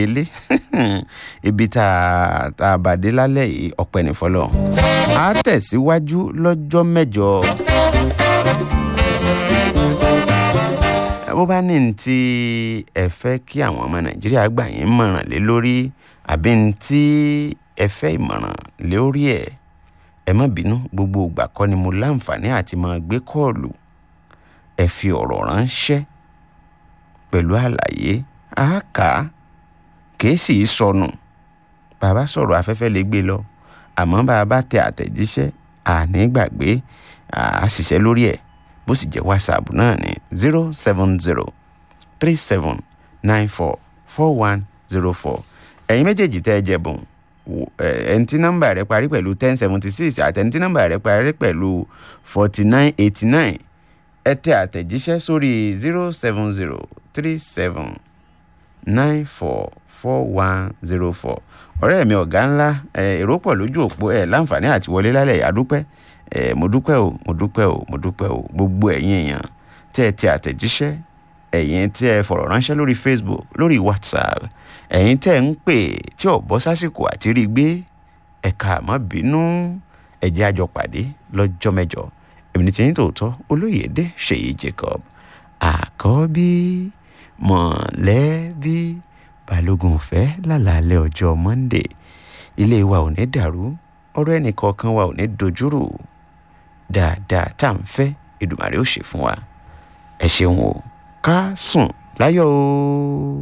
relé ibi tá a tá a bàdé lálẹ́ yìí ọpẹ́ ní fọlọ́ a tẹ̀síwájú lọ́jọ́ mẹ́jọ. bó bá ní tí ẹ fẹ́ kí àwọn ọmọ nàìjíríà gbà yín mọ̀ràn lé lórí àbí ní tí ẹ fẹ́ ìmọ̀ràn lórí ẹ̀ ẹ má bínú gbogbo ìgbà kọ́ ni mo láǹfààní àti máa gbé kọ́ọ̀lù ẹ fi ọ̀rọ̀ ránṣẹ́ pẹ̀lú àlàyé àáká kìí sì í sọnù bàbá sọ̀rọ̀ afẹ́fẹ́ lè gbé lọ àmọ́ bàbá tẹ àtẹ̀jíṣẹ́ àní gbàgbé àṣìṣe lórí ẹ̀ bó sì jẹ́ whatsapp náà ní zero seven zero three seven nine four four one zero four ẹ̀yin méjèèjì tẹ́ ẹ jẹ̀bùn ẹni tí nọ́mbà rẹ̀ parí pẹ̀lú ten seventy six àti ẹni tí nọ́mbà rẹ̀ parí pẹ̀lú forty nine eighty nine ẹ tẹ àtẹ̀jíṣẹ́ sórí zero seven zero three seven nine four four one zero four ọ̀rẹ́ mi ọ̀gá ńlá èrò pọ̀ lójú òpó ẹ̀ láǹfààní àti wọlé lálẹ́ àdúpẹ́ ẹ̀ mo dúpẹ́ o mo dúpẹ́ o mo dúpẹ́ o gbogbo ẹ̀yin èèyàn tẹ́ ẹ tẹ àtẹ̀jíṣẹ́ ẹ̀yin tí ẹ fọ̀rọ̀ ránṣẹ́ lórí Facebook lórí WhatsApp ẹ̀yin tẹ́ ń pè tí ò bọ́ sásìkò àti rí gbé ẹ̀ka àmọ́ bínú ẹ̀jẹ̀ àjọ pàdé lọ́jọ́ mẹ́jọ èmi ní tiyín tòótọ́ olóyèdè ṣèyí Jacob àkọ́bí mọ̀lẹ́bí balógun ọ̀fẹ́ lálàálẹ̀ ọjọ́ Monday ilé wa ò ní dàrú ọ̀rọ̀ ẹnìkọ̀ọ̀kan wa ò ní dojúrò dáadáa tá à ń fẹ́ Èdùmàrè ó ṣe fún wa ẹ ṣeun o ká sùn láyọ̀ o.